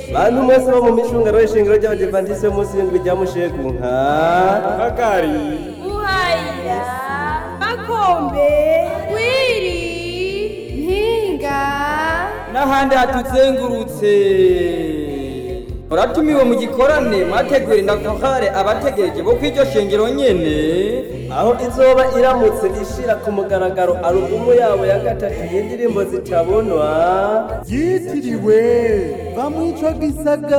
bantu mwese bo mu micungano y'ishingiro ry'abadivantisi y'umunsi w'indwi rya mushegu nka kagari buhayira makombe wiri mpinga n'ahandi hatuzengurutse uratumiwe mu gikorane mwategura indakahare abategereje bo kw'iryo shengero nyene aho izoba iramutse ishira ku mugaragaro alubumu yabo ya gatatu y'indirimbo zitabonwa yitiriwe bamwica gisaga